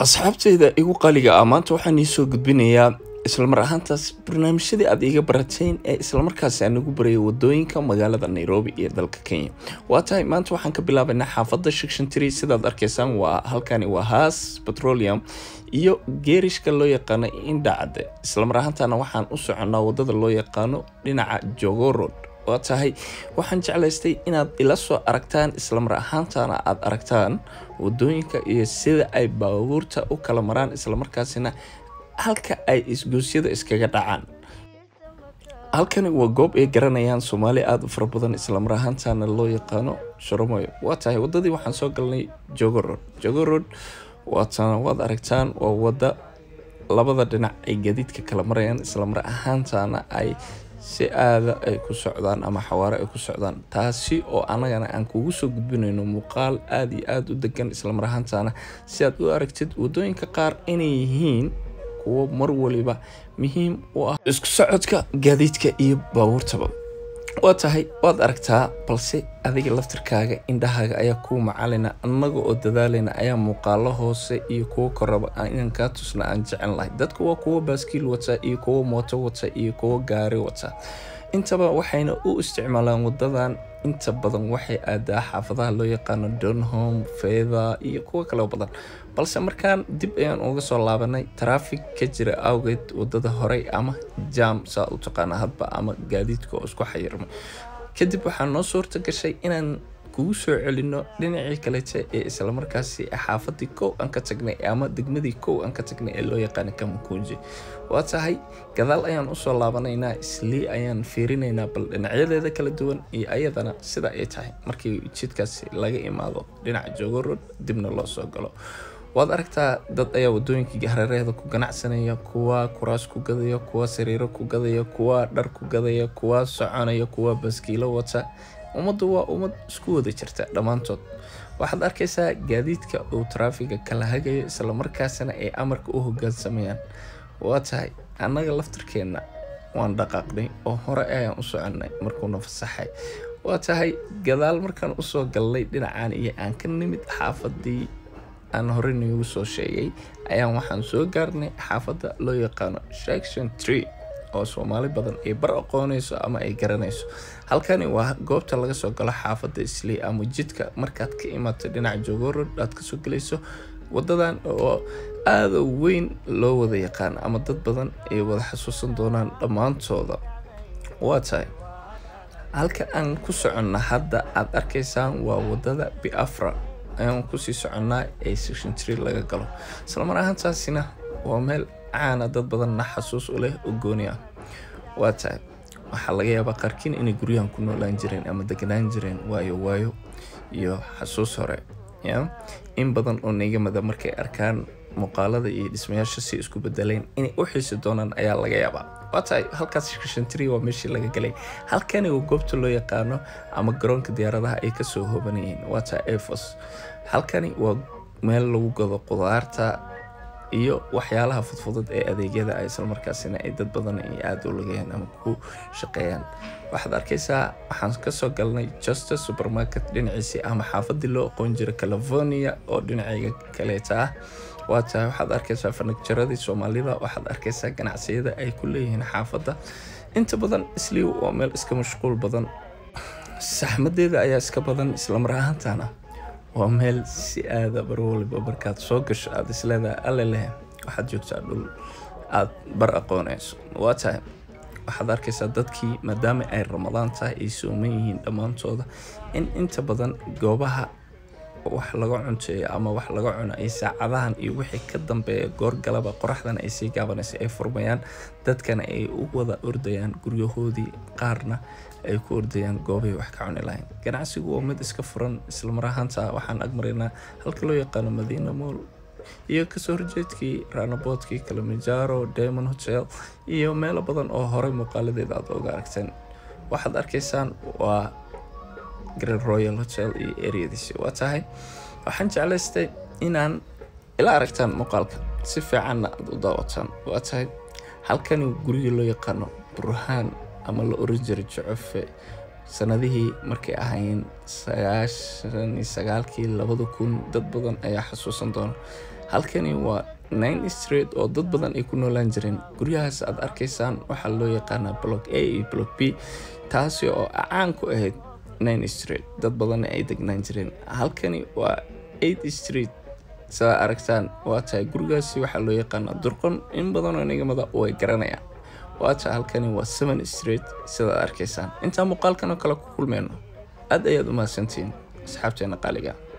asxaabteyda igu qaliga ah maanta waxaan iisoo gudbinayaa islamar ahaantaas barnaamijyadii aad iiga barateen ee islamarkaasi aan ugu barayay wadooyinka magaalada nairobi iyo dalka kenya waa tahay maanta waxaan ka bilaabaynaa xaafadda shicshantry sidaad arkaysaan waa halkani waa haas petroleum iyo geerishka loo yaqaano indhacade islamar ahaantana waxaan u soconnaa wadada loo yaqaano dhinaca jogo road waa tahay waxaan jeclaystay inaad ila soo aragtaan islamar ahaantana aad aragtaan wadooyinka iyo sida ay baabuurta u kala maraan islamarkaasina halka ay isgoosyada iskaga dhacaan halkani waa goob ay garanayaan soomaali aada u fara badan islamar ahaantana loo yaqaano shoromoyo waa tahay wadadii waxaan soo galnay jogo road jogo road waatana waad aragtaan waa wada labada dhinac ay gadiidka kala marayaan islamar ahaantana ay si aada ay ku socdaan ama xawaare ay ku socdaan taasi oo anagana aan kugu soo gudbinayno muuqaal aada iyo aada u degan islamar ahaantana si aad u aragtid wadooyinka qaar inay yihiin kuwo mar waliba muhiim u ah isku socodka gaadiidka iyo baabuurtaba waa tahay waad aragtaa balse adiga laftirkaaga indhahaaga ayaa kuu macalina annaga oo dadaalayna ayaa muuqaalo hoose iyo kuwo koraba inaan kaa tusna aan jecel lahay dadku waa kuwo baaskiil wata iyo kuwo mooto wata iyo kuwo gaari wata intaba waxayna u isticmaalaan wadadan inta badan waxay aadaa xaafadaha loo yaqaano donholm feda iyo kuwo kaleo badan balse markaan dib ayaan uga soo laabanay trafig ka jira awgeed wadada horey ama jam saa u taqaana hadba ama gaadiidka oo isku xayirmay kadib waxaa noo suurta gashay inaan kugu soo celino dhinacii kalete ee islamarkaasi xaafadii kow aan ka tagnay ama degmadii kow aan ka tagnay ee loo yaqaana kamakunji waa tahay gadaal ayaan usoo laabanaynaa islii ayaan fiirinaynaa bal dhinacyadeeda kala duwan iyo ayadana sida ay tahay markii jidkaasi laga imaado dhinaca jogorod dibna loo soo galo waad aragtaa dad ayaa wadooyinkii hareeraheeda ku ganacsanaya kuwa kuraas ku gadaya kuwa sariiro ku gadaya kuwa dhar ku gadaya kuwa soconaya kuwa baskiilo wata ummaddu waa ummad isku wada jirta dhammaantood waxaad arkaysaa gaadiidka uu taraafiga kala hagayo islamarkaasina ay amarka u hogaansamayaan waa tahay annaga laftirkeenna waan dhaqaaqnay oo hore ayaan u soconnay markuuna fasaxay waa tahay gadaal markaan usoo galnay dhinacaan iyo aan ka nimid xaafadii aan horey noogu soo sheegay ayaan waxaan soo gaarnay xaafadda loo yaqaano section tree oo soomaali badan ay bar aqoonayso ama ay garanayso halkani waa goobta laga soo galo xaafadda islii ama jidka markaad ka imaato dhinaca jogorod aad kasoo gelayso wadadan oo aada weyn loo wada yaqaan ama dad badan ay wada xasuusan doonaan dhammaantooda waa tahay halka aan ku soconna hadda aad arkaysaan waa wadada biafra ayaan kusii soconnaa ee section tree laga galo islamar ahaantaasina waa meel caana dad badanna xasuus u leh oo gooni ah waa tahay waxaa laga yaabaa qaarkiin inay guryahan ku noolaan jireen ama deganaan jireen waayo waayo iyo xasuus hore ya in badan oo nigamada markay arkaan muuqaalada iyo dhismayaasha si isku bedeleen inay u xiisi doonaan ayaa laga yaabaa waa tahay halkaas shantri waa meeshii laga galay halkani waa goobta loo yaqaano ama garoonka diyaaradaha ay kasoo hoobanayeen waa tahay efos halkani waa meel lagu gado qudaarta iyo waxyaalaha fudfudud ee adeegyada ay islamarkaasina ay dad badan ay aada u lagayaan ama ku shaqeeyaan waxaad arkaysaa waxaan kasoo galnay juster supermarket dhinaciisii ama xaafadii loo aqoon jira california oo dhinacayga kaleeta ah waa tahay waxaad arkaysaa farnigjaradii soomaalida waxaad arkaysaa ganacsiyada ay ku leeyihiin xaafadda inta badan isliiw waa meel iska mashquul badan saxmadeeda ayaa iska badan islamar ahaantana waa meel si aada bar waliba markaad soo gasho aada isleedahay alle leh waxaad joogtaa dhul aada bar aqoonayso waa tahay waxaad arkaysaa dadkii maadaama ay ramadaan tahay ay sooman yihiin dhammaantooda in inta badan goobaha wax laga cunteeyo ama wax laga cuno ay saacadahan iyo wixii ka dambeeya goorgalaba qoraxdan ay sii gaabanaysa ay furmayaan dadkana ay u wada ordayaan guryahoodii qaarna ay ku ordayaan goobay wax ka cuni lahayn ganacsigu waa mid iska furan islamar ahaanta waxaan agmaraynaa halka loo yaqaano madiina mool iyo kasoo horjeedkii ranaboodkii kalamajaro diamond hotel iyo meelo badan oo horey muuqaaladeeda aad oga aragteen waxaad arkaysaan waa grand royal hotel iyo ereadiisi waa tahay waxaan jeclaystay inaan ila aragtaan muuqaalka si fiicanna aad u daawataan waa tahay halkani gurigii loo yaqaano burhaan ama la oran jiray jocofe sanadihii markay ahayn sagaashan iyo sagaalkii labada kun dad badan ayaa xasuusan doona halkani waa nine street oo dad badan ay ku noolaan jireen guryahaas aad arkaysaan waxaa loo yaqaanaa block a iyo block b taasi oo caan ku ahayd nine street dad badanna ay degnaan jireen halkani waa eight street sidaa aragtaan waa tahay gurigaasi waxaa loo yaqaanaa durqon in badanoo nigamada way garanayaan waa tahay halkani waa seven street sidaad arkaysaan intaa muuqaalkan oo kale ku kulmeyno aad ayaad u mahadsantihiin asxaabteena qaaliga